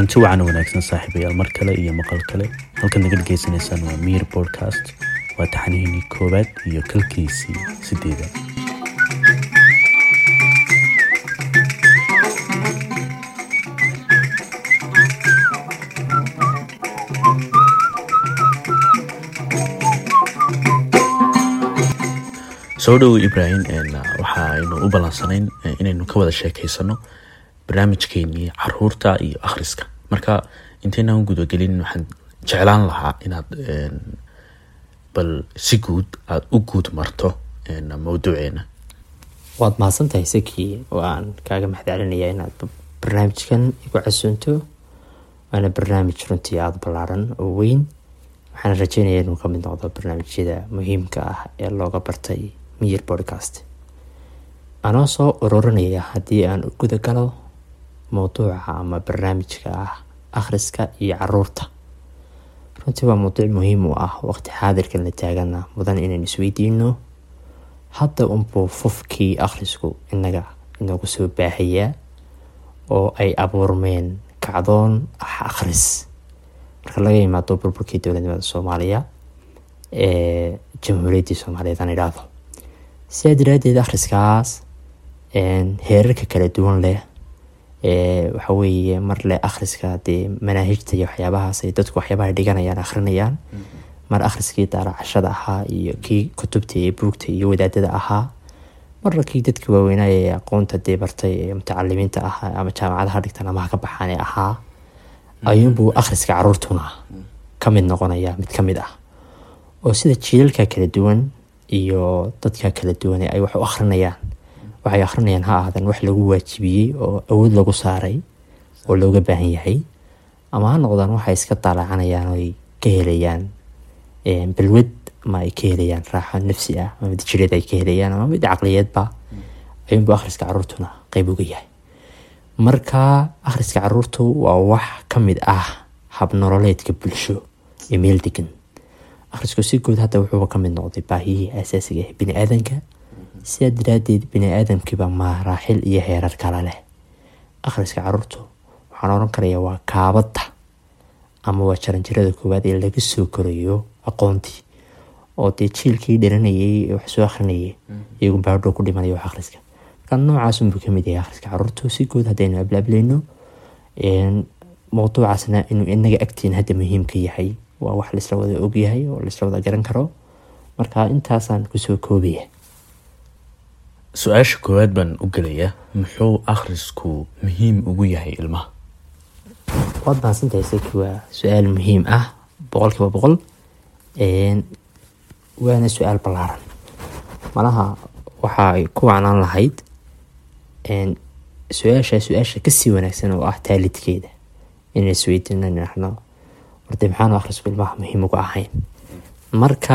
kulanti wacan wanaagsan saaxiibayaal mar kale iyo maqal kale halkaad naga dhegeysanaysaan waa miir podcast waa taxanihiinii koowaad iyo kalkiisii sideedaad soo dhowo ibrahim waxaaynu u ballansanayn inaynu ka wada sheekeysano barnaamijkeenii caruurta iyo akhriska marka intaynaan gudagelin waxaan jeclaan lahaa inaad bal si guud aada u guud marto mawduuceena waad mahadsantahay sakii oo aan kaaga mahadcelinaya inaad barnaamijkan igu casuunto waana barnaamij runtii aada ballaaran oo weyn waxaana rajeynaya inuu kamid noqdo barnaamijyada muhiimka ah ee looga bartay miyir podcast anoo soo ururinaya haddii aan u guda galo mowduuca ama barnaamijka ah akhriska iyo caruurta runtii waa mowduuc muhiim u ah waqti xaadirkan la taagana mudan inaan isweydiino hadda unbuu fufkii akhrisku inaga inoogu soo baahayaa oo ay abuurmeen kacdoon ah akhris marka laga yimaado burburkii dowladnimada soomaaliya ee jamhuuriyaddii soomaaliyeed aan idhaahdo sidaa daraadeed akhriskaas heerarka kala duwan leh waxa weeye mar le akhriska dee manaahijta iyo waxyaabahaas ay dadku waxyaabaha dhiganayaan akhrinayaan mar akhriskii daaracashada ahaa iyo kii kutubta iyo buugta iyo wadaadada ahaa marna kii dadka waaweynaaye ee aqoonta dee bartay ee mutacalimiinta ahaa ama jaamacadaha dhigtan ama haka baxaan ee ahaa ayuunbuu akhriska caruurtuna ka mid noqonaya mid ka mid ah oo sida jiilalka kala duwan iyo dadka kala duwan ay wax u akhrinayaan waxay akhrinayaan ha ahaadeen wax lagu waajibiyey oo awood lagu saaray oo looga baahan yahay ama ha noqdaan waxay iska daalaacanayaan oo ay ka helayaan balwad ama ay ka helayaan raaxo nafsi ah ama mid jireed ay ka helayaan ama mid caqliyeedba ayuunbuu akhriska caruurtuna qeyb uga yahay marka akhriska caruurtu waa wax ka mid ah habnololeedka bulsho ee meel degan akhrisku si guud hadda wuxuuba ka mid noqday baahiyihii asaasiga ah bini aadanka sidaa daraadeed bini aadamkiiba maraaxil iyo heerar kale leh akhriska caruurtu waxaan oran karayaa waa kaabadda ama waa jaranjarada koowaad ee laga soo korayo aqoontii oo dee jiilkii dhiranayay ee wax soo akhrinayay iyagu baadhow ku dhimanayo wax akhriska marka noocaasunbuu kamid yahay akhriska caruurtu si guud haddaynu ablaableyno mowduucaasna inuu inaga agtiin hadda muhiimka yahay waa wax laisla wada ogyahay oo laisla wada garan karo marka intaasaan kusoo koobaya su-aasha koowaad baan u gelayaa muxuu akhrisku muhiim ugu yahay ilmaha waad mahadsantahay saki waa su-aal muhiim ah boqol kiiba boqol waana su-aal ballaaran malaha waxa ay ku wacnaan lahayd su-aasha su-aasha kasii wanaagsan oo ah taalidkeeda inaan isweydiino nahno warde maxaanu akhrisku ilmaha muhiim uga ahayn marka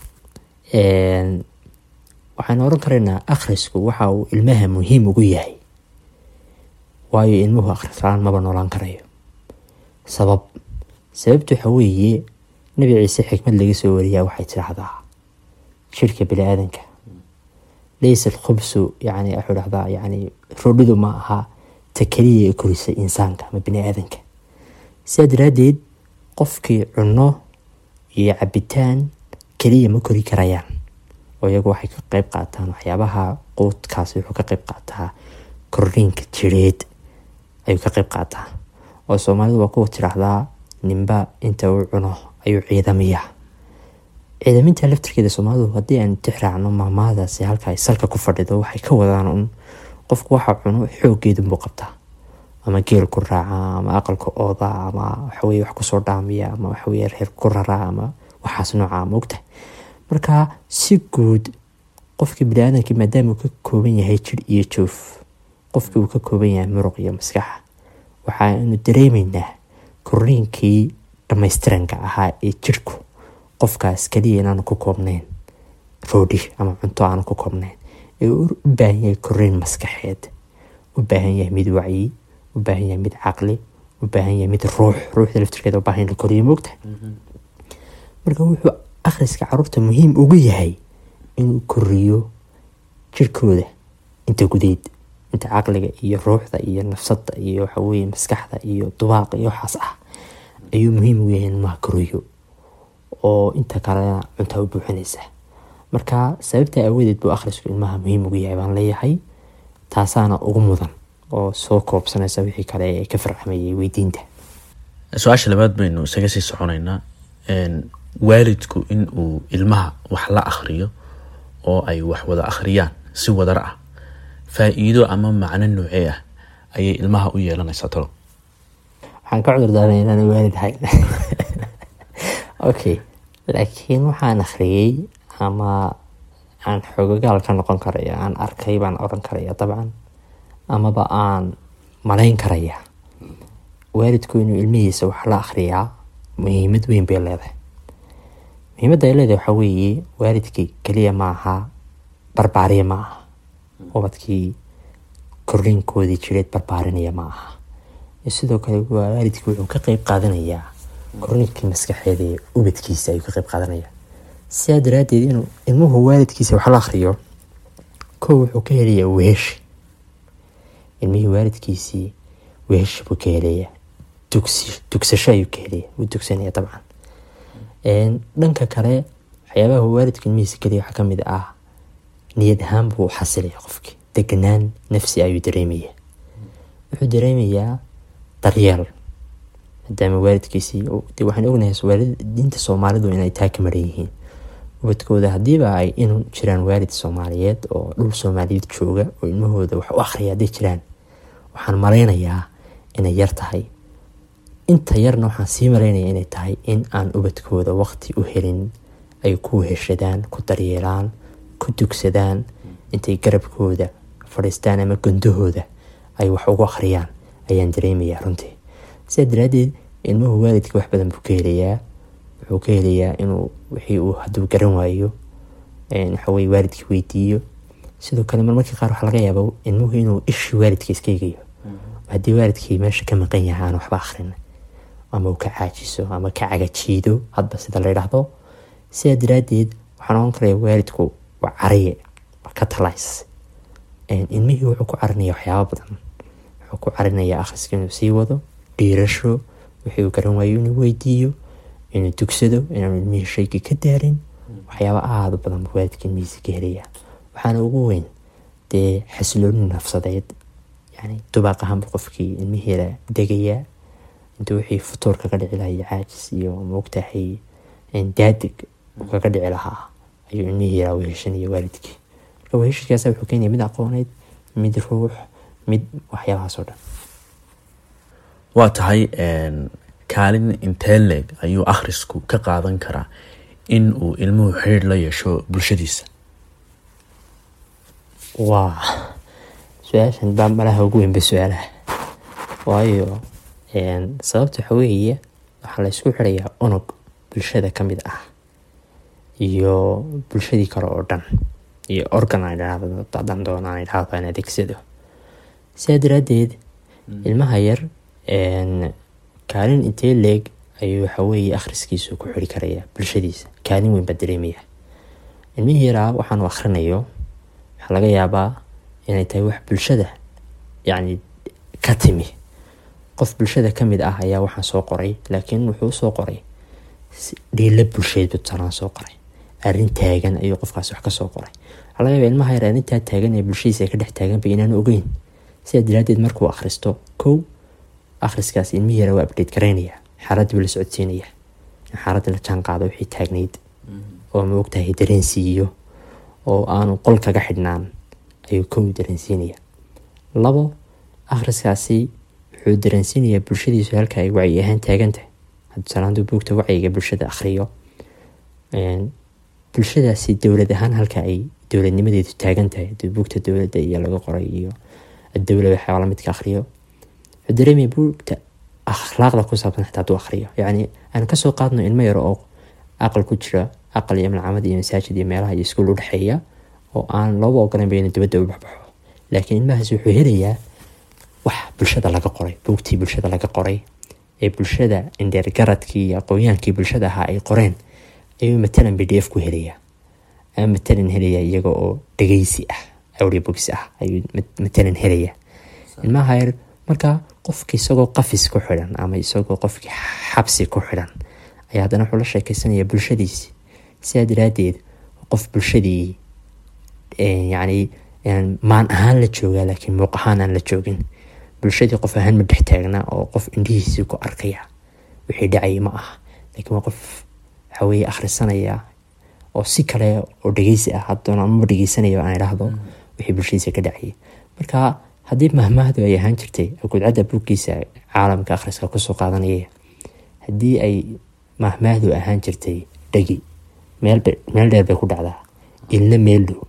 waxaan oran karaynaa akhrisku waxa uu ilmaha muhiim ugu yahay waayo ilmuhu akhrislaan maba noolaan karayo sabab sababtu waxa weeye nabi ciise xikmad laga soo wariyaa waxay tidhaahdaa jirka bini aadanka laysa alkhubsu yani wuxuu dhahdaa yani roodhidu ma aha ta keliya ee korisa insaanka ama bini aadanka sidaa daraadeed qofkii cunno iyo cabitaan keliya ma kori karayaan oo iyagu waxay ka qeyb qaataan waxyaabaha quudkaasi wuxuu ka qeyb qaataa korriinka jireed ayuu ka qeyb qaataa oo soomaalidu waa kuwa tidhaahdaa ninba inta uu cuno ayuu ciidamiyaa ciidaminta laftirkeeda soomaalidu haddii aan tixraacno maamaadaasi halka ay salka ku fadhido waxay ka wadaan un qofku waxa cuno xooggeedunbuu qabtaa ama geel ku raaca ama aqalka ooda ama waxaweye wax kusoo dhaamiya ama waxaweye reer ku raraa ama waxaas nooca ma ogtahay marka si guud qofkii biniaadamkii maadaama uu ka kooban yahay jir iyo joof qofkii uu ka kooban yahay muruq iyo maskaxa waxaanu dareemeynaa korriinkii dhamaystiranka ahaa ee jirku qofkaas kaliya inaanu ku koobnayn roodhi ama cunto aanu ku koobnayn ee u baahan yahay korriin maskaxeed u baahan yahay mid wacyi u baahan yahay mid caqli u baahan yahay mid ruux ruuxda laftirkeeda u baahan in la koriyo moogtahay marka wuxuu akhriska caruurta muhiim ugu yahay inuu koriyo jirkooda inta gudeed inta caqliga iyo ruuxda iyo nafsada iyo waxaweye maskaxda iyo dubaaqa iyo waxaas ah ayuu muhiim u yahay in ilmaha koriyo oo inta kalena cuntaa u buuxinaysa marka sababta awadeed buu akhrisku ilmaha muhiim ugu yahay baan leeyahay taasaana ugu mudan oo soo koobsanaysa wixii kale ee ka farcamayay weydiinta su-aasha labaad baynu isaga sii soconaynaa waalidku in uu ilmaha wax la akhriyo oo ay wax wada akhriyaan si wadar ah faa-iido ama macno noocee ah ayay ilmaha u yeelanaysaa talo waxaan ka cudur daaray inaan waalid ahayn okay laakiin waxaan akhriyey ama aan xogagaal ka noqon karaya aan arkay baan oran karaya dabcan amaba aan malayn karaya waalidku inuu ilmihiisa wax la akhriyaa muhiimad weyn bay leedahay muhiimadda ay leedahay waxaa weeye waalidkii keliya ma aha barbaariya ma aha ubadkii korriinkoodii jireed barbaarinaya ma aha sidoo kale waalidkii wuxuu ka qeyb qaadanayaa korriinkii maskaxeed ee ubadkiisa ayuu ka qeyb qaadanaya sidaa daraadeed inuu ilmuhu waalidkiisa wax la akhriyo kow wuxuu ka helayaa weheshi ilmihii waalidkiisii weheshi buu ka helayaa dugsi dugsasho ayuu ka helaya wuu dugsanaya dabcan dhanka kale waxyaabaha waalidka ilmihiisa keliya waxaa kamid ah niyad ahaan buu xasilaya qofkii deganaan nafsi ayuu dareemaya wuxuu dareemayaa daryeel maadaama waalidkiisii de waxaan ognahay waalidiinta soomaalidu inay taa ka maran yihiin ubadkooda haddiiba ay inu jiraan waalid soomaaliyeed oo dhul soomaaliyeed jooga oo ilmahooda wax u akhriya hadday jiraan waxaan malaynayaa inay yar tahay inta yarna waxaan sii malaynaya inay tahay in aan ubadkooda waqti u helin ay ku weheshadaan ku daryeelaan ku dugsadaan intay garabkooda fadhiistaan ama gondahooda ay wax ugu akhriyaan ayaan dareemayaa runtii sidaa daraadeed ilmuhu waalidka wax badan buu ka helayaa wuxuu ka helayaa inuu wixii uu hadduu garan waayo waxaweye waalidkii weydiiyo sidoo kale marmarkii qaar waxaa laga yaaba ilmuhu inuu ishii waalidka iska egayo haddii waalidkii meesha ka maqan yahay aan waxba akhrin ama uu ka caajiso ama ka cagajiido hadba sida la yidhaahdo sidaa daraadeed waxaan ohan karaya waalidku waa cariye waa ka talays ilmihii wuxuu ku carinaya waxyaaba badan wuxuu ku carinaya akhriska inuu sii wado dhiirasho wixii uu garan waayo inuu weydiiyo inuu dugsado inaanu ilmihii shaygii ka daarin waxyaaba aada u badan buu waalidka ilmihiisa ka helaya waxaana ugu weyn dee xasilooni nafsadeed yani dubaaq ahaanbu qofkii ilmihiila degayaa intuu wixii futuur kaga dhici lahay caajis iyo maogtahay daadig kaga dhici lahaa ayuu ilmihii yaraa weheshanaya waalidkii marka weheshadkaasa wuxuu keenaya mid aqooneed mid ruux mid waxyaabahaas oo dhan waa tahay kaalin intee leeg ayuu akhrisku ka qaadan karaa in uu ilmuhu xiriir la yeesho bulshadiisa waa su-aashan baa malaha ugu weynba su-aalaha waayo sababta waxa weeye waxaa la ysku xirayaa unug bulshada ka mid ah iyo bulshadii kale oo dhan iyo organ aan idhaahdo dadan doona aan idhaahdo aan adeegsado sidaa daraadeed ilmaha yar kaalin intee leeg ayuu waxaweeye akhriskiisu ku xiri karaya bulshadiisa kaalin weyn baa dareemaya ilmihii yaraa waxaanu akhrinayo waxaa laga yaabaa inay tahay wax bulshada yacni ka timi qof bulshada ka mid ah ayaa waxaan soo qoray laakiin wuxuu usoo qoray dhiila bulsheed buu tusalaan soo qoray arrin taagan ayuu qofkaas wax kasoo qoray waxaa laga yaaba ilmaha yar arrintaa taagan ee bulshadiisa ay ka dhex taaganba inaanu ogeyn sidaa daraadeed markuu akhristo kow akhriskaas ilmihii yara waa abdheed garaynaya xaaladii buu la socodsiinaya xaaladda la jaan qaado wixii taagnayd oo ma ogtahay dareensiiyo oo aanu qol kaga xidhnaan ayuu kow dareensiinaya labo akhriskaasi wuxuu dareensiinayaa bulshadiisu halka ay wacyi ahaan taagantahay tusaalaandu buugta wacyiga bulshada akhriyo bulshadaasi dowlad ahaan halka ay dowladnimadeedu taagan tahay haduu buugta dowladda iyo laga qoray iyo dowla waxyaaba lamidka akhriyo wuxuu dareemaya buugta akhlaaqda ku saabsan xitaa haduu akhriyo yacni aan kasoo qaadno ilmo yaro oo aqal ku jira aqal iyo malcamad iyo masaajid iyo meelaha iyo iskuul udhexeeya oo aan looba ogolanba inuu dibadda u baxbaxo laakiin ilmahaas wuxuu helayaa wax bulshada laga qoray buugtii bulshada laga qoray ee bulshada indheergaradkii iyo aqoonyaankii bulshada ahaa ay qoreen ayuu matalan b d f ku helayaa ama matalan helayaa iyaga oo dhegeysi ah audiobooks ah ayuu matalan helaya ilmaha yar marka qofki isagoo qafis ku xidhan ama isagoo qofkii xabsi ku xidhan ayaa haddana wuxuu la sheekeysanaya bulshadiisi sidaa daraadeed qof bulshadii yacni maan ahaan la joogaa laakiin muuq ahaan aan la joogin bulshadii qof ahaan ma dhex taagna oo qof indhihiisii ku arkaya wixii dhacayay ma aha laakiin waa qof waxaweye akhrisanaya oo si kale oo dhegeysi ah hadoona amaba dhegeysanaya aan idhaahdo wixii bulshadiisa ka dhacayay marka haddii mahmaahdu ay ahaan jirtay gudcadda buuggiisa caalamka akhriska kusoo qaadanaya haddii ay mahmaahdu ahaan jirtay dhegi meel dheer bay ku dhacdaa ilna meel dhow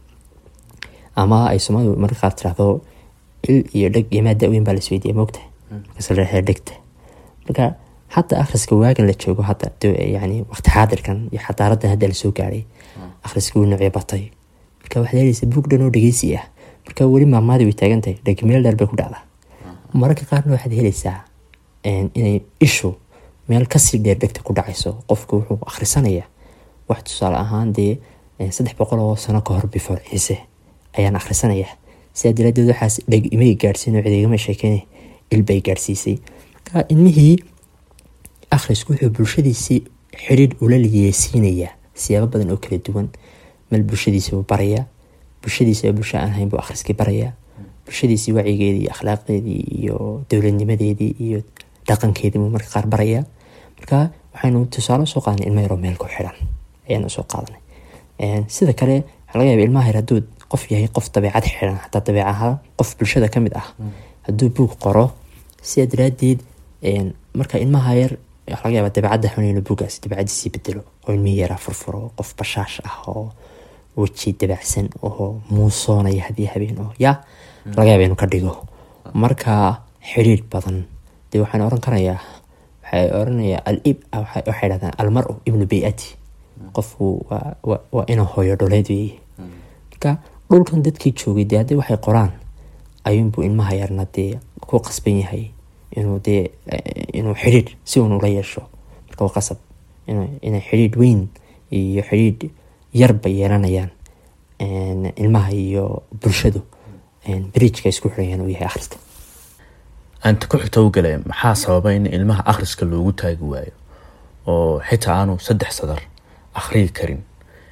ama ay soomalidu marka qaar tiraahdo il iyo dheg iyo maada weyn baa la isweydiiya moogta markaas la dhahaa dhegta marka hadda akhriska waagan la joogo hadda yani waqti xaadirkan iyo xadaaradan hadda lasoo gaaray akhriska wuu noocyo batay marka waxaad helaysa buug dhan oo dhegeysi ah marka weli maamaadi way taagantahay dheg meel dheer bay ku dhacdaa mararka qaarna waxaad helaysaa inay ishu meel kasii dheer dhegta ku dhacayso qofku wuxuu akhrisanaya wax tusaale ahaan dee saddex boqol oo sano ka hor before ciise ayaan akhrisanaya sidaa daraadeed waxaas dheg imay gaadhsiin oo cideegama sheekeyna ilbay gaadhsiisay marka ilmihii akhrisku wuxuu bulshadiisii xidhiidh ula liyeesiinayaa siyaabo badan oo kala duwan meel bulshadiisa buu barayaa bulshadiisa bulsho aan ahayn buu akhriskii barayaa bulshadiisii wacyigeedii iyo akhlaaqdeedii iyo dowladnimadeedii iyo dhaqankeedii buu marka qaar barayaa marka waxaynu tusaale soo qaadanay ilmo yaroo meel ku xidhan ayaanu soo qaadanay sida kale waxaa laga yaaba ilmaha yar hadduu qof yahay qof dabeecad xidhan xataa dabeec ahaan qof bulshada ka mid ah hadduu buug qoro sidaa daraadeed marka ilmaha yar waxaa laga yaaba dabeecadda xun inuu buugaas dabeecadiisii bedelo oo ilmihii yaraa furfuro qof bashaash ah oo weji dabacsan oo muusoonaya haddii habeen oo yaa laga yaaba inuu ka dhigo marka xidhiidh badan dee waxaan oran karayaa waxay oranayaa alib waxay dhahdaan almar-u ibnu bay-ati qofku waa inuu hooyo dholeed weeye marka dhulkan dadkii joogay dee haddii waxay qoraan ayuunbuu ilmaha yarna dee ku qasban yahay inuu dee inuu xidhiidh si uun ula yeesho marka waa qasab inay xidhiidh weyn iyo xidhiidh yarba yeelanayaan ilmaha iyo bulshadu bridgeka isku xirayaan uu yahay akhriska anta ku xigta u gale maxaa sababa in ilmaha akhriska loogu taagi waayo oo xitaa aanu saddex sadar akhriyi karin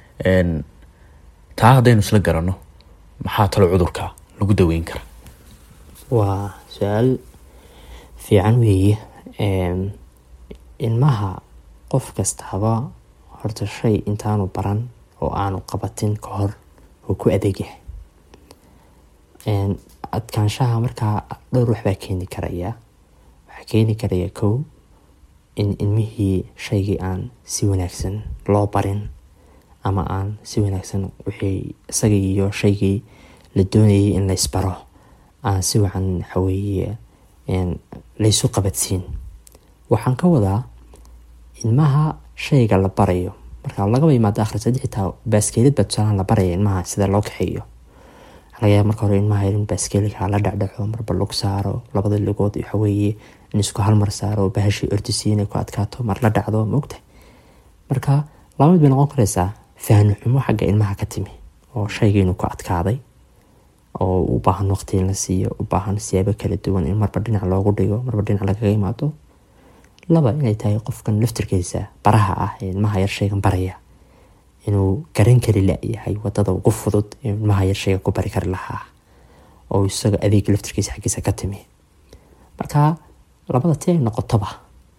taa haddaynu isla garanno maxaa talo cudurka lagu daweyn kara waa su-aal fiican weeye ilmaha qof kastaaba horta shay intaanu baran oo aanu qabatin ka hor uu ku adeegyahay adkaanshaha markaa dhowr waxbaa keeni karaya waxaa keeni karaya kow in ilmihii shaygii aan si wanaagsan loo barin ama aan si wanaagsan wixii isagii iyo shaygii la doonayay in laysbaro aan si wacan waxaweeye laysu qabadsiin waxaan ka wadaa ilmaha shayga la barayo marka lagaba imaado akhris haddii xitaa baaskeelid baa tusaalaan la baraya ilmaha sida loo kaxeeyo laga yaaba marka hore ilmaha in baaskeelika la dhacdhaco marba lug saaro labada lugood waxaweeye in isku halmar saaro bahashii ordisiya inay ku adkaato mar la dhacdo maogtahay marka lamid bay noqon karaysaa fahni xumo xagga ilmaha ka timi oo shayga inuu ku adkaaday oo u baahan waqti in la siiyo u baahan siyaabo kala duwan in marba dhinac loogu dhigo marba dhinac lagaga imaado laba inay tahay qofkan laftirkiisa baraha ah ee ilmaha yar shaygan baraya inuu garan kari la-yahay wadada ugu fudud ee ilmaha yar shayga ku bari kari lahaa oo isaga adeega laftirkiisa xaggiisa ka timi marka labada ti ay noqotoba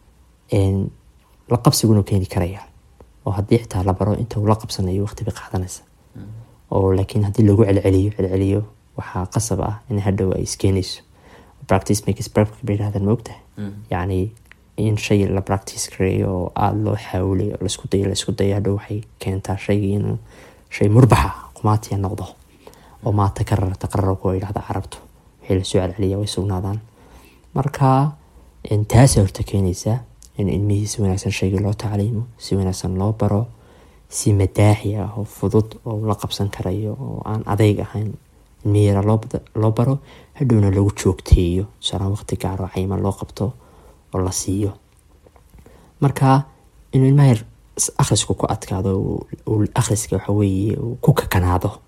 la qabsigunu keeni karaya oo haddii xitaa la baro inta uu la qabsanayo waqti bay qaadanaysa oo laakiin haddii lagu celceliyo celceliyo waxaa qasab ah in hadhow ay iskeenayso practice makes perfect bay yidhahdaan moogtahay yacni in shay la practice gareeyo oo aada loo xaawilay oo laisku dayo laisku dayo hadhow waxay keentaa shaygii inuu shay murbaxa qumaatiya noqdo oo maata ka rarata qararku yidhahda carabtu wixii lasoo celceliya way sugnaadaan marka taasa horta keenaysaa in ilmihii si wanaagsan shaygii loo tacliimo si wanaagsan loo baro si madaaxi ah oo fudud oo la qabsan karayo oo aan adeyg ahayn ilmihi yara loo baro hadhowna lagu joogteeyo tusaalaan waqti gaar oo cayiman loo qabto oo la siiyo marka inuu ilmaha yar akhrisku ku adkaado akhriska waxaweeye ku kakanaado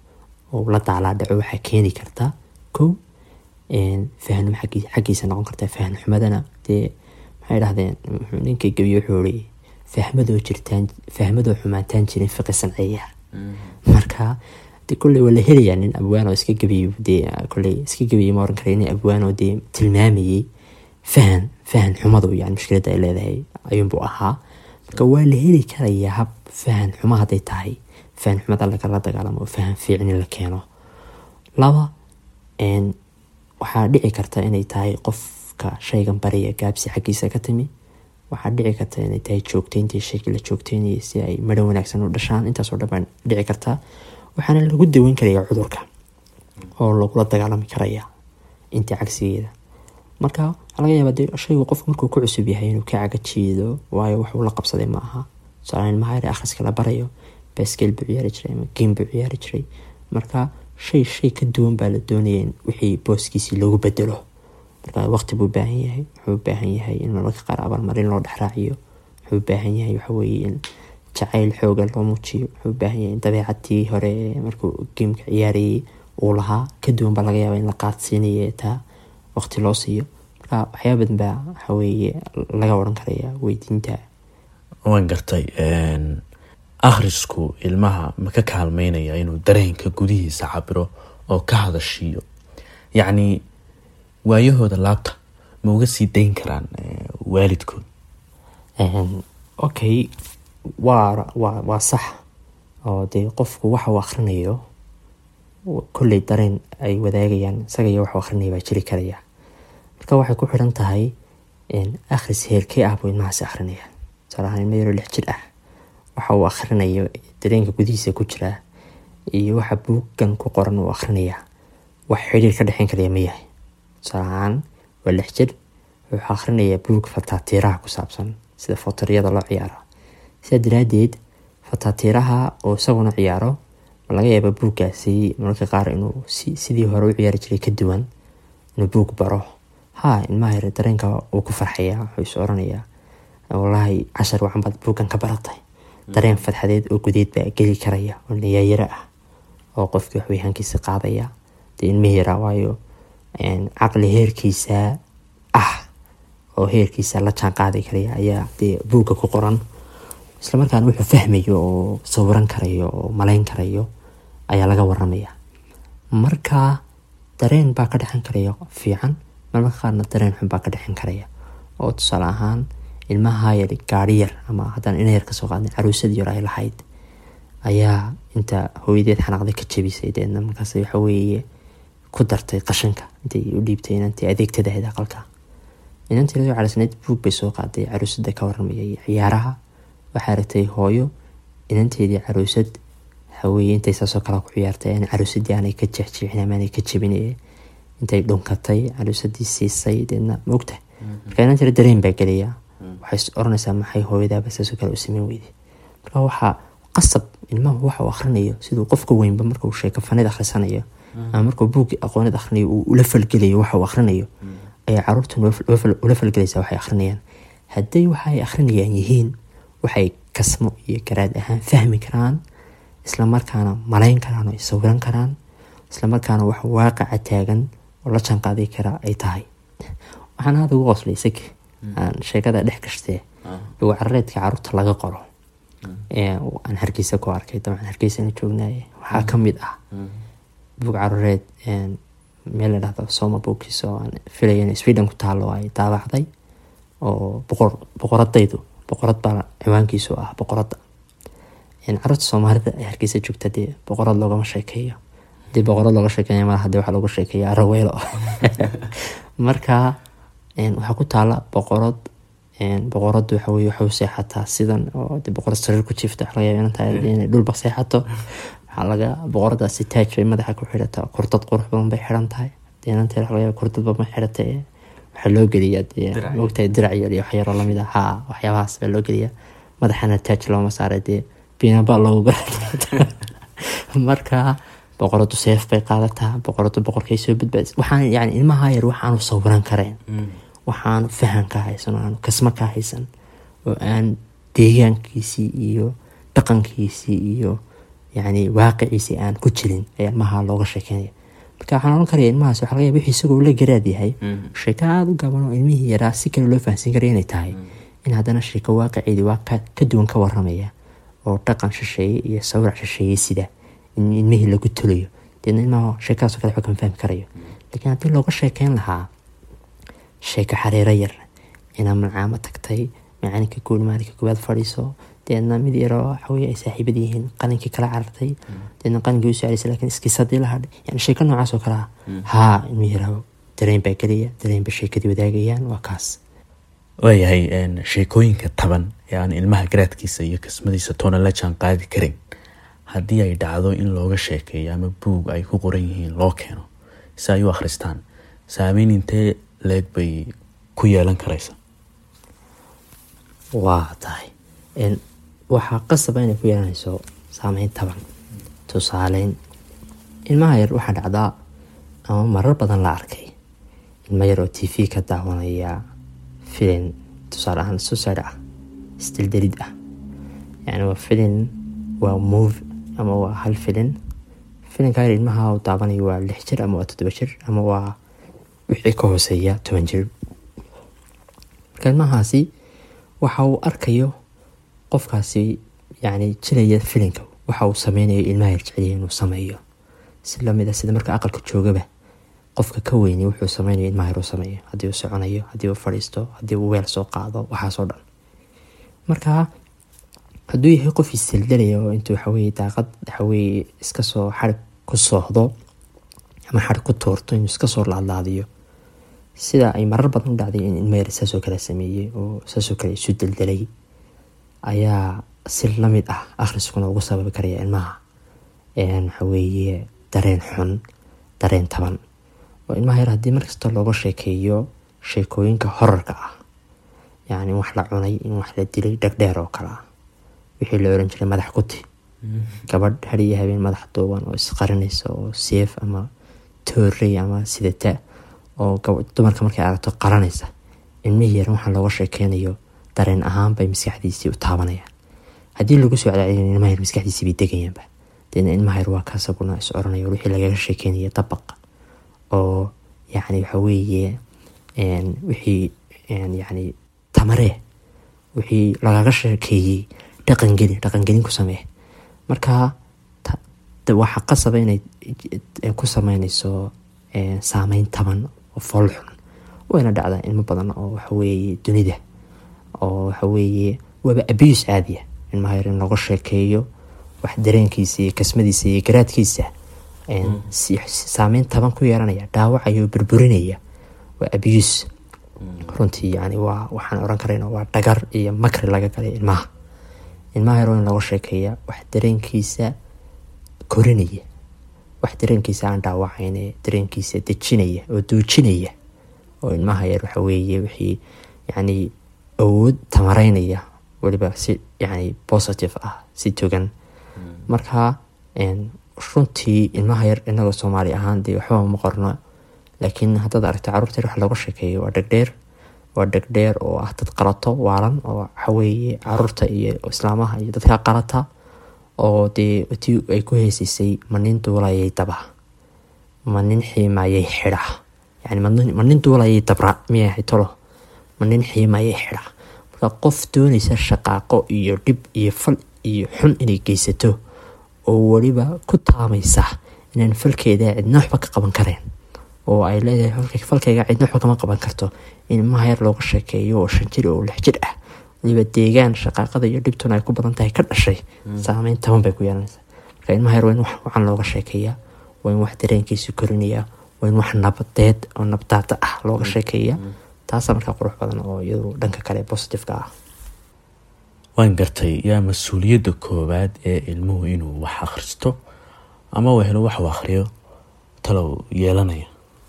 oo la daalaa dhaco waxaa keeni karta kow fahnum xaggiisa noqon karta fahn xumadana dee maxay dhahdeen ninkii gebiye wuxuu ii fahmadoo jirtaan fahmadoo xumaantaan jirin fiqi sanceeya marka de kolley waa la helayaa nin abwaan oo iska gebiye dee kolley iska gebiye ma oran kara nin abwaan oo dee tilmaamayey fahan fahan xumadu yani mushkiladda ay leedahay ayuunbuu ahaa marka waa la heli karayaa hab fahan xumo hadday tahay fahan xumada lagala dagaalamo oo fahan fiicni la keeno laba waxaa dhici karta inay tahay qofka shaygan bariya gaabsi xaggiisa ka timi waxaa dhici karta inay tahay joogteyntii shaygii la joogteynayay si ay madho wanaagsan u dhashaan intaasoo dhan baa dhici karta waxaana lagu daweyn karaya cudurka oo lagula dagaalami karaya intii cagsigeeda marka waxaa laga yaabaa de shaygu qofku markuu ku cusub yahay inuu ka caga jiido waayo waxuu la qabsaday ma aha tusaale ilmaha yar akhriska la barayo baskeel buu ciyaari jiray ama game buu ciyaari jiray marka shay shay ka duwan baa la doonaya in wixii booskiisii loogu bedelo marka waqti buu baahan yahay wuxuu u baahan yahay in mararka qaar abaalmarin loo dhexraaciyo wuxuu u baahan yahay waxaweye in jacayl xooga loo muujiyo wuxuu u baahan yahay in dabeecadii hore markuu geemka ciyaarayay uu lahaa ka duwan baa laga yaaba in la qaadsiinayo taa waqti loo siiyo marka waxyaaba badan baa waxaweye laga odhan karaya weydiinta waan gartay akhrisku ilmaha ma ka kaalmeynaya inuu dareenka gudihiisa cabiro oo ka hadashiiyo yacni waayahooda laabta ma uga sii dayn karaan waalidkood okay waa waa waa sax oo dee qofku waxa uu akhrinayo kolley dareen ay wadaagayaan isaga iyo waxuu akrinaya baa jiri karaya marka waxay ku xidhan tahay akhris heerkee ah buu ilmahaasi akrinaya tusaale ahaan ilma yaroo lix jir ah waxa uu akhrinayo dareenka gudihiisa ku jiraa iyo waxa buuggan ku qoran uu akhrinayaa wax xidhiir ka dhexeyn karaya ma yahay tusaale ahaan waa lix jir wuxuu akhrinayaa buug fataatiiraha ku saabsan sida fotoriyada loo ciyaaro sidaa daraadeed fataatiiraha oo isaguna ciyaaro ma laga yaaba buuggaasi mararka qaar inuu sidii hore u ciyaari jiray ka duwan inuu buug baro ha ilmaha yar dareenka uu ku farxayaa wuxuu is oranayaa wallaahi cashar wacan baad buuggan ka baratay dareen fadxadeed oo gudeed baa geli karaya oo nayaayaro ah oo qofkii waxweyhaankiisa qaadaya dee ilmihi yaraa waayo caqli heerkiisa ah oo heerkiisa la jaan qaadi karaya ayaa dee buugga ku qoran islamarkaana wuxuu fahmayo oo sawiran karayo oo malayn karayo ayaa laga waramaya marka dareen baa ka dhexan karaya fiican marmarka qaarna dareen xun baa ka dhexan karaya oo tusaale ahaan ilmaha yar gaari yar ama haddaan ina yar kasoo qaadnay caruusad yar ay lahayd ayaa inta hooyadeed xanaaqday ka jabisay deedna markaas waxaweeye ku dartay qashanka intay u dhiibtay inantii adeegtada ahayd aqalka inantii lasoo calisnayd buug bay soo qaaday caruusada ka waramayay ciyaaraha waxaa aragtay hooyo inanteedii caruusad waxaweye intay saasoo kale ku ciyaartay aan caruusadii aanay ka jeexjeexin ama aanay ka jabin intay dhunkatay caruusadii siisay deedna maogta marka inantii dareen baa gelaya waxay oranaysaa maxay hooyadaaba saasoo kale u sameyn weyday marka waxaa qasab ilmahu waxa uu akhrinayo siduu qofka weynba markuu sheeko fanid akhrisanayo ama markuu buugii aqoonid akhrinayo uu ula falgelayo waxa uu akhrinayo ayaa caruurtan ula falgelaysaa waxay akhrinayaan hadday waxa ay akhrinayaan yihiin waxay kasmo iyo garaad ahaan fahmi karaan islamarkaana malayn karaan oo sawiran karaan islamarkaana wax waaqaca taagan oo la jaanqaaday kara ay tahay waxaan aada ugu qoslay isagi aan sheekada dhex gashtee buug carareedka caruurta laga qoro aan hargeysa ku arkay dabcan hargeysana joognaaye waxaa kamid ah buug carureed meel la dhahdo soma bookis oo aan filaya in sweden ku taalo ay daabacday oo boqor boqoradaydu boqorad baa ciwaankiisu ah boqoradda caruurta soomaalida ee hargeysa joogta dee boqorad loogama sheekeeyo hadii boqorad looga sheekeeya malaha dee waxaa looga sheekeeya araweelo marka waxaa ku taala boqorad boqoradu waxaweye waxay u seexataa sidan oo de boqorad sariir ku jiifta waxa laga yaaba inay tahay inay dhulba seexato waxaa laga boqoradaasi taaj bay madaxa ku xidhataa kurdad qurux badan bay xiran tahay deenanteed waxa laga yaaba kurdadba ma xidhata waxaa loo geliyaa dee mogtahay dirac yar iyo waxyaroo lamid ah haa waxyaabahaas baa loo geliyaa madaxana taaj looma saaray dee biinaba loogu gara marka boqoradu seef bay qaadataa boqoradu boqorkay soo badbaadis waxaan yani ilmaha yar waxaanu sawiran kareen waxaanu fahan ka haysan oo aanu kasmo ka haysan oo aan deegaankiisii iyo dhaqankiisii iyo yacni waaqiciisi aan ku jirin ayaa ilmaha looga sheekeynaya marka waxaan oran karaya ilmahaas waxa laga yaaba wixii isagoo la garaad yahay sheeko aada u gaaban oo ilmihii yaraa si kale loo fahansiin karaya inay tahay in haddana sheeko waaqiceedii waa ka ka duwan ka waramaya oo dhaqan shisheeye iyo sawirac shisheeye sida in ilmihii lagu tulayo deedna ilmaha sheekadaas oo kale waxba kama fahmi karayo laakiin haddii looga sheekeyn lahaa sheeko xariiro yar inaa malcaamo tagtay macalinka guul maalinka koowaad fadhiiso deedna mid yaroo waxaweye ay saaxiibad yihiin qalinkii kala carartay deedna qalinkii usoo celisay lakin iskiisadii la hadhay yani sheeko noocaas oo kale ah haa ilmi yaraa dareen baa gelaya dareen ba sheekadii wadaagayaan waa kaas waayahay sheekooyinka taban ee aan ilmaha garaadkiisa iyo kismadiisa toona la jaan qaadi karin haddii ay dhacdo in looga sheekeeyo ama buug ay ku qoran yihiin loo keeno si ay u akhristaan saameyn intee leeg bay ku yeelan karaysa waa tahay waxaa qasaba inay ku yeelanayso saameyn taban tusaaleyn ilmaha yar waxaa dhacdaa ama marar badan la arkay ilmo yar oo t v ka daawanaya filin tusaale ahaan suicide ah isdildelid ah yani waa filin waa move ama waa hal filin filinkaa yar ilmaha uu daawanayo waa lix jir ama waa toddoba jir ama waa wixii ka hooseeya toban jir marka ilmahaasi waxa uu arkayo qofkaasi yani jiraya filinka waxa uu sameynayo ilmaha yar jeceliya inuu sameeyo si lamid a sida marka aqalka joogaba qofka ka weyni wuxuu sameynayo ilmaha yar uu sameeyo haddii uu soconayo haddii uu fadhiisto haddii uu weel soo qaado waxaasoo dhan marka hadduu yahay qof isdaldalaya oo intuu waxaweye daaqad waxaweye iskasoo xarig ku soohdo ama xarig ku tuurto inuu iskasoo laadlaadiyo sida ay marar badan u dhacday in ilma yar saasoo kale sameeyey oo saasoo kale isu daldalay ayaa si lamid ah akhriskuna ugu sababi karaya ilmaha waxaweeye dareen xun dareen taban oo ilmaha yar haddii markasta looga sheekeeyo sheekooyinka horarka ah yacni wax la cunay in wax la dilay dhegdheer oo kale ah wixii la oran jiray madax kuti gabadh hadiyo habeen madax duuban oo isqarinaysa oo seef ama toorey ama sidata oo dumarka markay aragto qaranaysa ilmihii yar waxaa looga sheekeynayo dareen ahaan bay maskaxdiisii u taabanayaan haddii lagu soo cadaacin ilmaha yar maskaxdiisii bay degayaanba deedna ilmaha yar waa kaasaguna is oranaya wixii lagaga sheekeynaya dabaq oo yacni waxa weeye wixii yacni tamaree wixii lagaga sheekeeyey dhaqangeli dhaqangelin ku samee marka waxaa qasaba inay ku sameynayso saameyn taban oo foolxun wayna dhacdaa ilmo badan oo waxaweeye dunida oo waxaweeye waaba abiyus caadiya ilmaha yar in looga sheekeeyo wax dareenkiisa iyo kasmadiisa iyo garaadkiisa saameyn taban ku yeelanaya dhaawacaya oo burburinaya waa abiyus runtii yani waa waxaan oran karayna waa dhagar iyo makri laga galay ilmaha ilmaha yar in looga sheekeeya wax dareenkiisa korinaya wax dareenkiisa aan dhaawacayne dareenkiisa dejinaya oo duujinaya oo ilmaha yar waxaweeye wixii yani awood tamareynaya weliba si yani positive ah si togan marka runtii ilmaha yar inagoo soomaali ahaan dee waxba ma qorno laakiin haddaad aragto carruurta yar wax looga sheekeeyo waa dhegdheer waa dhegdheer oo ah dad qalato waalan oo waxaweeye caruurta iyo islaamaha iyo dadka qalata oo dee tii ay ku heesaysay ma nin duulayay daba ma nin xiimayay xidha yani ma nin duulayay dabra miyahay tolo ma nin xiimayay xidha marka qof doonaysa shaqaaqo iyo dhib iyo fal iyo xun inay geysato oo weliba ku taamaysa inaan falkeeda cidna waxba ka qaban kareen oo ay leedahay falkayga cidna waxba kama qaban karto in ilmaha yar looga sheekeeyo oo shan jir oo lix jir ah waliba deegaan shaqaaqada iyo dhibtuna ay ku badan tahay ka dhashay saameyn taban bay ku yeelanaysaa marka ilmaha yar waa in wax wacan looga sheekeeyaa waa in wax dareenkiisu korinayaa waa in wax nabadeed oo nabdaada ah looga sheekeeya taasaa markaa qurux badan oo iyadu dhanka kale positiveka ah waan gartay yaa mas-uuliyadda koowaad ee ilmuhu inuu wax akhristo ama uu helo wax uu akhriyo talow yeelanaya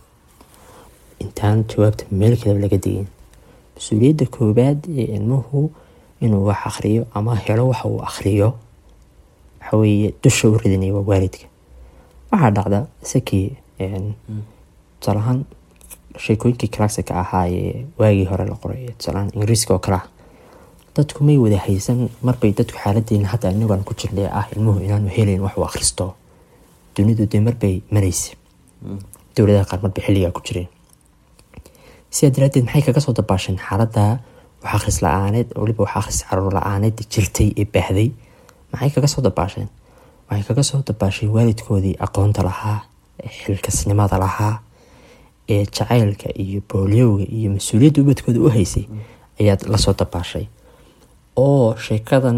intaan jawaabta meel kaleba laga digin mas-uuliyadda koowaad ee ilmuhu inuu wax akhriyo ama helo waxa uu akhriyo waxaweeye dusha u ridinaya waa waalidka waxaa dhacda isakii tusaalahaan sheekooyinkii classica ahaa ee waagii hore la qoray tusaalahaan ingiriiska oo kale ah dadku may wada haysan marbay dadku xaaladeena hadda inagu aan ku jirnay ah ilmuhu inaanu helayn wax uu akhristo dunidu dee marbay maraysa dowladaha qaar marbay xilligaa ku jireen sidaa daraadeed maxay kaga soo dabaasheen xaaladda wax akhris la-aaneed waliba wax akhris caruur la-aaneed jirtay ee baahday maxay kaga soo dabaasheen waxay kaga soo dabaasheen waalidkoodii aqoonta lahaa ee xilkasnimada lahaa ee jacaylka iyo boolyowga iyo mas-uuliyadda ubadkooda u haysay ayaad lasoo dabaashay oo sheekadan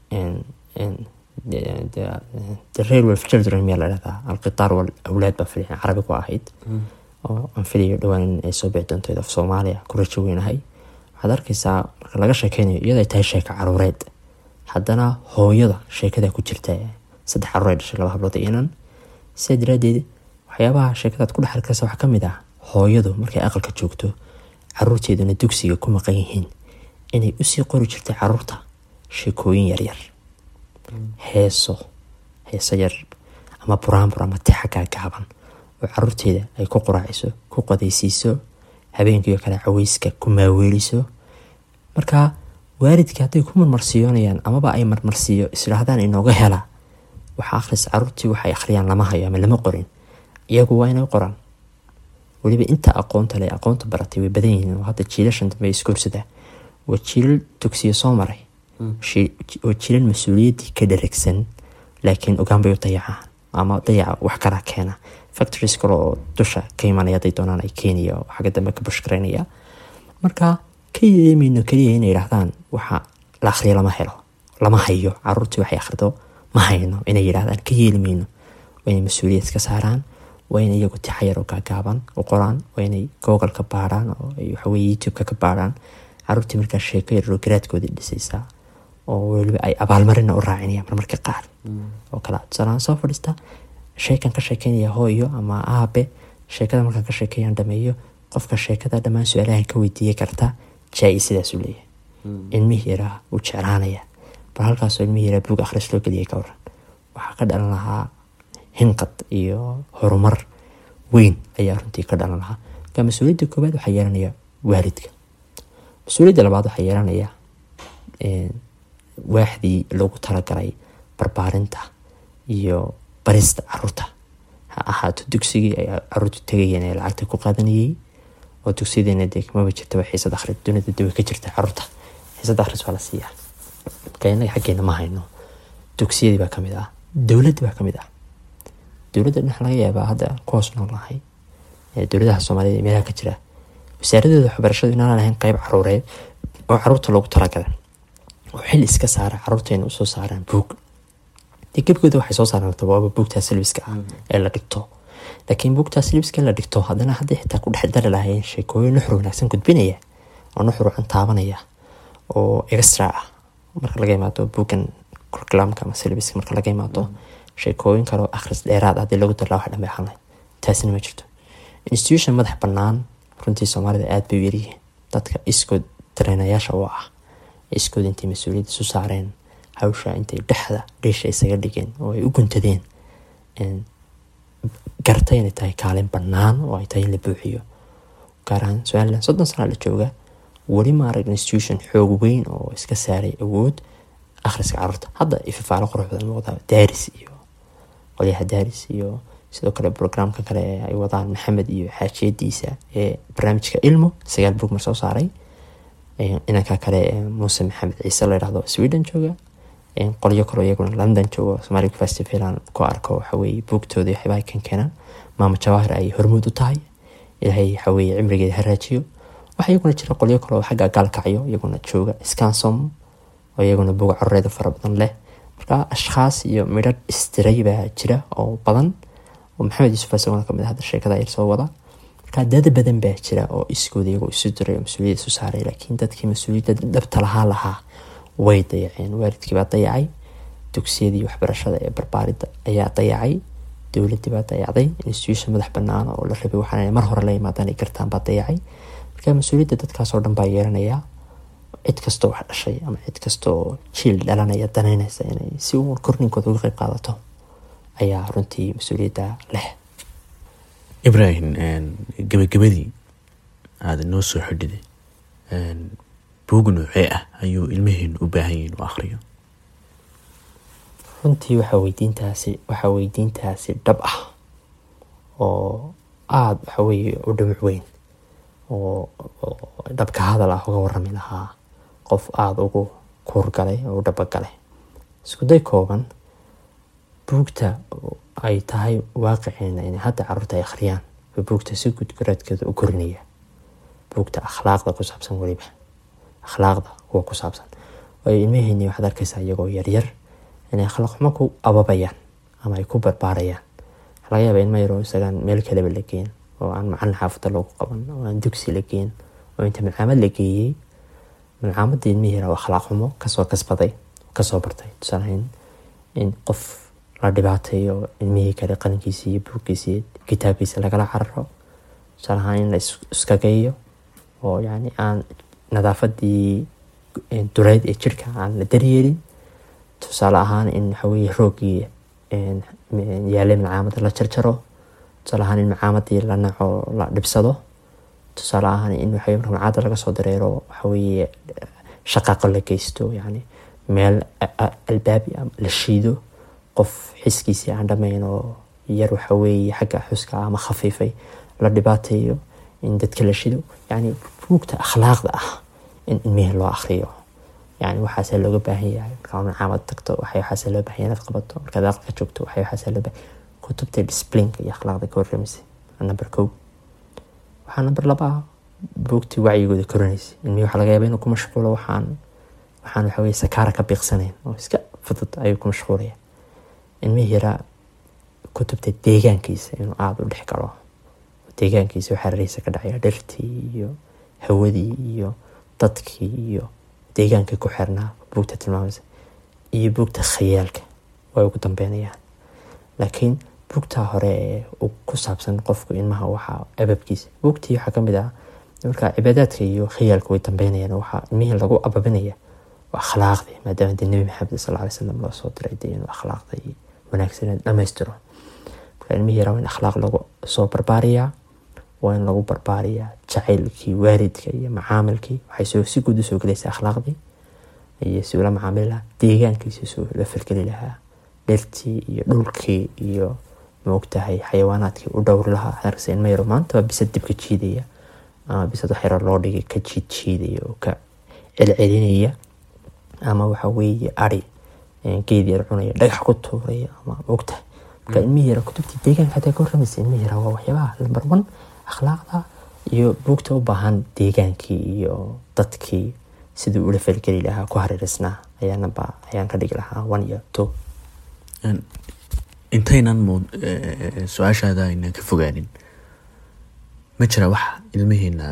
the railway of children miyaa la dhahdaa alqitaar wal awlaad baa fili carabi ku ahayd oo aan filayo dhowaan ay soo bixi doonto af soomaaliya ku rajo weynahay waxaad arkaysaa marka laga sheekeynayo iyadoo ay tahay sheeko caruureed haddana hooyada sheekada ku jirta saddex caruur ay dhashay laba hablood iyo inan sidaa daraadeed waxyaabaha sheekadaad ku dhex arkaysa waxaa ka mid ah hooyadu markay aqalka joogto caruurteeduna dugsiga ku maqan yihiin inay usii qori jirtay caruurta sheekooyin yaryar heeso heeso yar ama buraanbur ama tixa gaagaaban oo caruurteeda ay ku quraaciso ku qodaysiiso habeenkiio kale caweyska ku maaweeliso marka waalidka hadday ku marmarsiyoonayaan amaba ay marmarsiiyo isdhaahdaan inooga hela waxa akhris caruurtii waxay akhriyaan lama hayo ama lama qorin iyagu waa inay qoraan weliba inta aqoonta le aqoonta baratay way badan yihiin oo hadda jiilashan dambe iskoorsadaa waa jiilal dugsiya soo maray waa jiilal mas-uuliyaddii ka dharagsan laakiin ogaan bay u dayacaan ama dayaca wax kalaa keena factories kale oo dusha ka imanaya haday doonaan ay keenaya oo xagga dambe ka bushkareynaya marka ka yeemayno keliya inay yidhaahdaan waxa la akhriya lama helo lama hayo caruurtii waxay akhrido ma hayno inay yidhahdaan ka yeeli mayno waa inay mas-uuliyad ka saaraan waa inay iyagu tixayar oo gaagaaban u qoraan waa inay google ka baarhaan oo waxaweye youtube-ka ka baarhaan caruurtii markaa sheeko yaroo garaadkoodii dhisaysaa oo weliba ay abaalmarina u raacinayaan marmarka qaar oo kala tusaalahaan soo fadhiista sheekan ka sheekeynaya hooyo ama aabe sheekada markaan ka sheekeeyaan dhameeyo qofka sheekada dhammaan su-aalahan ka weydiiya karta jaa-i sidaasuu leeyahay ilmihii yaraa wuu jeclaanaya bal halkaasoo ilmihii yaraa buug akhris loo geliyay ka waran waxaa ka dhalan lahaa hinqad iyo horumar weyn ayaa runtii ka dhalan lahaa marka mas-uuliyadda koowaad waxaa yeelanaya waalidka mas-uuliyadda labaad waxaa yeelanaya waaxdii loogu talagalay barbaarinta iyo barista caruurta ha ahaato dugsigii ay caruurtu tegayeen ee lacagta ku qaadanayay oo dugsiyadeena dee kamaba jirtaba xiisad akhri dunida de way ka jirta caruurta xiisad akhris waa la siiyaa marka innaga xaggeena ma hayno dugsiyadii baa kamid ah dowladda baa kamid ah dowladda dhinax laga yaabaa hadda ku hoos nool nahay dowladaha soomaaliyed ee meelaha ka jira wasaaradooda waxbarashadu inaan lahayn qeyb caruureed oo caruurta loogu talagalay oo xil iska saara caruurteena usoo saaraan buug dee gebgooda waxay soo saaraan tabaaba buugtaa silbiska ah ee la dhigto laakiin buugtaa silbiska la dhigto haddana hadday xitaa ku dhex dari lahayn sheekooyin nuxur wanaagsan gudbinaya oo nuxur wacan taabanaya oo extra ah marka laga imaado buuggan curriculumka ama silbiska marka laga imaado sheekooyin kaleo akhris dheeraad haddii lagu darlaa wax dhambe ahaan lahayd taasina ma jirto institution madax bannaan runtii soomaalida aada bay u yaryihiin dadka iskood dareenayaasha u ah iskood intay mas-uuliyadda isu saareen hawsha intay dhexda dheesha isaga dhigeen oo ay u guntadeen gartay inay tahay kaalin bannaan oo ay tahay in la buuxiyo gaar ahaan somalilan soddon sanaa la jooga weli ma arag institution xoog weyn oo iska saaray awood akhriska caruurta hadda ififaalo qurux badan muuqdaa daaris iyo qolyaha daaris iyo sidoo kale brograamka kale ee ay wadaan maxamed iyo xaajiyadiisa ee barnaamijka ilmo sagaal bug mar soo saaray inanka kale muuse maxamed ciise la yidhahdo sweden jooga qolyo kaloo iyaguna london jooga somalia festival aan ku arko waxaweye buugtooda waxyaabaha kan keenaan maama jawaahir ay hormuud u tahay ilaahay waxaweye cimrigeeda haraajiyo waxaa iyaguna jira qolyo kaloo xagga gaalkacyo iyaguna jooga scansom oo iyaguna buug carureeda fara badan leh marka ashkhaas iyo midhadh istiray baa jira oo badan oo maxamed yuusuf isaguna kamid hadda sheekada yar soo wada marka dad badan baa jira oo iskooda iyagoo isu diray oo mas-uuliyad isu saaray laakiin dadkii mas-uuliyadda dhabta lahaa lahaa way dayaceen waalidkii baa dayacay dugsiyadii waxbarashada ee barbaaridda ayaa dayacay dowladdii baa dayacday institution madax bannaan oo la rabay waxaan mar hore la imaadaan ay gartaan baa dayacay marka mas-uuliyadda dadkaasoo dhan baa yeelanaya cid kastoo wax dhashay ama cid kastaoo jiil dhalanaya danaynaysa inay si uun korninkooda uga qeyb qaadato ayaa runtii mas-uuliyadda leh ibrahim gebagabadii aada noo soo xidhiday buug noocee ah ayuu ilmaheenu u baahan yahin u akhriyo runtii waxaa weydiintaasi waxaa weydiintaasi dhab ah oo aada waxa weeye u dhumuc weyn oo dhabka hadal ah uga warami lahaa qof aada ugu kuurgalay oo u dhabagalay iskuday kooban buugta ay tahay waaqiciina inay hadda caruurta ay akhriyaan ba buugta si gudgaraadkeeda u korinaya buugta akhlaaqda ku saabsan weliba akhlaaqda kuwa ku saabsan waayo ilmaheenii waxaad arkaysaa iyagoo yaryar inay akhlaaq xumo ku ababayaan ama ay ku barbaarayaan waxaa laga yaabaa ilma yaroo isagaan meel kaleba la geen oo aan macalin xaafada loogu qaban oo aan dugsi la geen oo inta malcaamad la geeyey malcaamadda ilmihii yara akhlaaq xumo kasoo kasbaday kasoo bartay tusaalahayn in qof la dhibaateeyo ilmihii kale qalinkiisii iyo buugkiisii kitaabkiisa lagala cararo tusaalahaan in la iskageeyo oo yani aan nadaafadii duleyd ee jirka aan la daryeelin tusaale ahaan in waxaweye roogii yaalay malcaamada la jarjaro tusaale ahaan in malcaamadii la naco la dhibsado tusaale ahaan in waxa marka malcaamada laga soo dareero waxaweye shaqaaqo la geysto yani meel albaabi la shiido qof xiskiisii aan dhamayn oo yar waxaweeye xagga xuska ama khafiifay la dhibaateeyo in dadka la shido yani buugta akhlaaqda ah in ilmihii loo akriyo yani waxaase looga baahan yahay markaa malcaamad tagto waxay waxaase loo baahan inaad qabato markaad aqalka joogto waxay waxaase loo baahan kutubta disciplinka iyo akhlaaqda ka warramaysa number kow waxaa number laba ah buugtii wacyigooda korinaysa ilmihii waxaa laga yaaba inuu ku mashquulo waxaan waxaan waxa weye sakaara ka biiqsanayn oo iska fudud ayuu ku mashquulaya ilmihii yaraa kutubta deegaankiisa inuu aada u dhex galo deegaankiisa waxaa rareysa ka dhacaya dhirtii iyo hawadii iyo dadkii iyo deegaankii ku xirnaa buugta tilmaamaysa iyo buugta khayaalka way ugu dambeynayaan laakiin buugtaa hore ee ku saabsan qofku ilmaha waxaa ababkiisa buugtii waxaa kamid ah markaa cibaadaadka iyo khayaalka way dambeynayaan waxaa ilmihii lagu ababinaya waa akhlaaqdii maadaama dee nebi maxamed sal alay slam loo soo diray dee inuu akhlaaqda iyo wanaagsaneed dhammaystiro marka ilmihii yaraa waa in akhlaaq lagu soo barbaariyaa waa in lagu barbaariyaa jacaylkii waalidka iyo macaamilkii waxay si guud usoo gelaysaa akhlaaqdii iyo si ula macaamili lahaa deegaankiisi soo la falgeli lahaa dhirtii iyo dhulkii iyo maogtahay xayawaanaadkii u dhowri lahaa arkasa ilma yaro maantaba bisad dib ka jiidaya ama bisad wax yaro loo dhigay ka jiid jiidaya oo ka celcelinaya ama waxa weeye ari geed yar cunaya dhagax ku tuuraya ama maogtahay marka ilmihii yara kutubtii deegaanka hataa ka warramaysa ilmihii yara waa waxyaabaha lambar one akhlaaqda iyo buugta u baahan deegaankii iyo dadkii sidii ula falgeli lahaa ku hareereysnaa ayaanaba ayaan ka dhigi lahaa one iyo two intaynan su-aashaada aynan ka fogaanin ma jira wax ilmihiina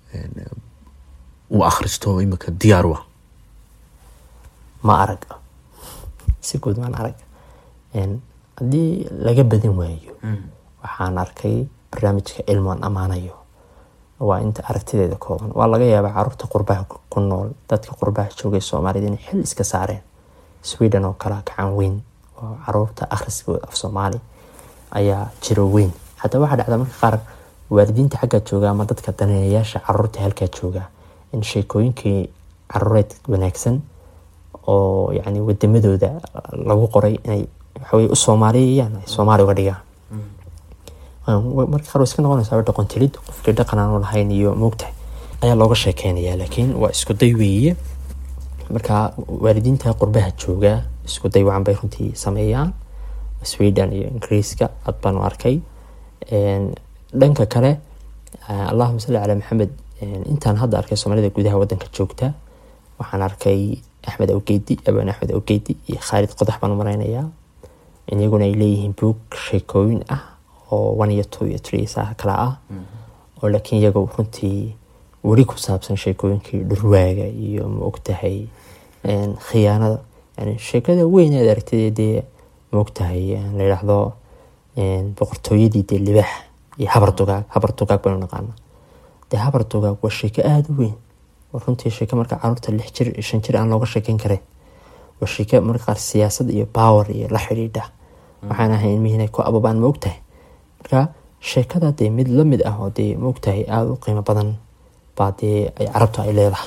uu akhristo imika diyaar wa ma arag si guud maan arag haddii laga badin waayo waxaan arkay barnaamijka ilmoan ammaanayo waa inta aragtideeda kooban waa laga yaabaa caruurta qurbaha ku nool dadka qurbaha joogay soomaaliyad inay xil iska saareen sweden oo kale gacan weyn oo caruurta akhriskooda af soomaali ayaa jiro weyn xataa waxaa dhacda marka qaar waalidiinta xaggaa jooga ama dadka daneeyayaasha caruurta halkaa jooga in sheekooyinkii caruureed wanaagsan oo yani wadamadooda lagu qoray inay waxaweye u soomaaliyayaan ay soomaali uga dhigaan marka qaar way iska noqonaysaa dhaqon tilid qofkii dhaqan aanu lahayn iyo moogtahay ayaa looga sheekeynaya laakiin waa isku day weeye marka waalidiinta qurbaha jooga isku day wacan bay runtii sameeyaan sweden iyo ingiriiska aad baanu arkay dhanka kale allahuma salli calaa maxamed intaan hadda arkay soomaalida gudaha wadanka joogta waxaan arkay axmed awgeedi abaan axmed awgeedi iyo khaalid qodax baan u mareynayaa iyaguna ay leeyihiin buug sheekooyin ah oo one iyo two iyo three saa kala ah oo laakiin iyaga runtii weli ku saabsan sheekooyinkii dhurwaaga iyo ma ogtahay khiyaanada yani sheekada weyn aad aragtay dee ma ogtahay la yidhaahdo boqortooyadii dee libaax iyo habar dugaag habar dugaag baynu naqaana dee habar dugaag waa sheeko aada u weyn oo runtii sheeko marka caruurta lix jir shan jir aan looga sheekeyn karin waa sheeko marka qaar siyaasad iyo power iyo la xidhiidha waxaan ahay ilmihi inay ku ababaan ma ogtahay marka sheekada dee mid lamid ah oo dee ma ogtahay aada u qiimo badan baa dee ay carabtu ay leedahay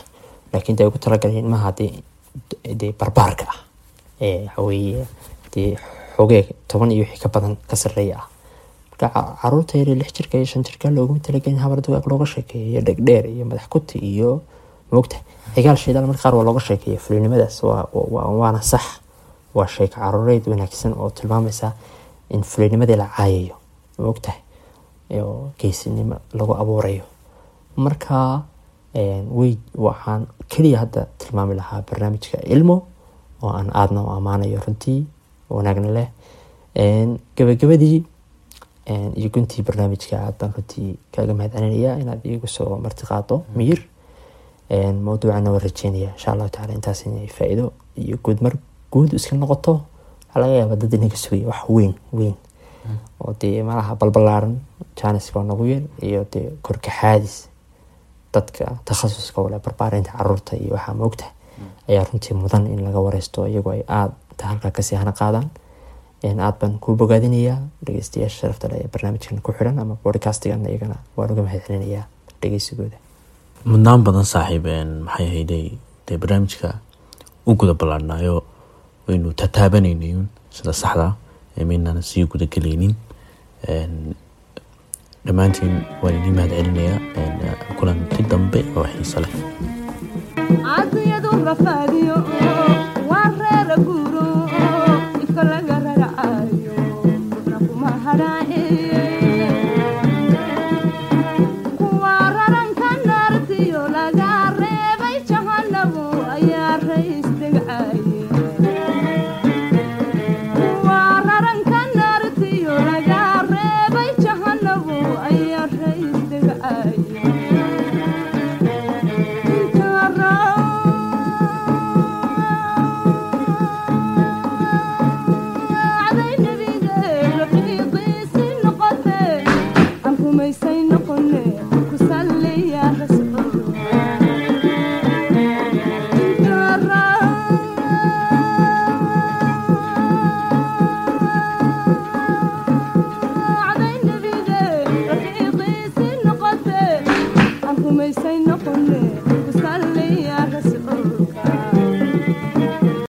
laakiin dee ugu talagaleen ilmaha dee dee barbaarka ah ee waxaweeye dee xogee toban iyo wixii ka badan ka sarreeya ah marka caruurta yar lix jirka iyo shan jirka looguma talagelin habar dugaag looga sheekeeyo iyo dhegdheer iyo madax kuti iyo moogta xigaal shaydaal marka qaar waa looga sheekeeya fulinimadaas waana sax waa sheeko caruureed wanaagsan oo tilmaamaysa in fulinimadii la caayayo moogtahay oo geesinimo lagu abuurayo marka wey waxaan keliya hadda tilmaami lahaa barnaamijka ilmo oo aan aadna u ammaanayo runtii wanaagna leh gabagabadii iyo guntii barnaamijka aad baan runtii kaaga mahadcelinaya inaad iigu soo marti qaado miyir mawduucana waan rajeynaya insha allahu tacala intaas inay faa-iido iyo guud mar guud iska noqoto waxaa laga yaaba dad inaga sugaya wax weyn weyn oo dee malaha balbalaaran janiska oo nagu yar iyo dee korkaxaadis dadka takhasuska wale barbaarinta caruurta iyo waxaa moogtahay ayaa runtii mudan in laga wareysto iyagoo ay aada ta halkaa kasii hana qaadaan aad baan kuu bogaadinayaa dhegeystayaasha sharafta leh ee barnaamijkan ku xiran ama bodcastigan iyagana waan uga mahadcelinayaa dhegeysigooda mudnaan badan saaxiib maxay ahayday dee barnaamijka u guda ballaadhnaayo waynu tataabanaynayn sida saxda maynaan sii gudagelaynin dhammaantiin waan idin mahad celinayaa kulanti dambe oo xiiso leh caadiyadu rafaadiyo waa reera guuro ifka laga raracaayo qofna kuma hadhaaciye kuwa raranka naartiyo laga reebay jahanabu ayaa rays degcaaye kuwa raranka naartiyo laga reebay jahanabu ayaa rays degcaaye Say no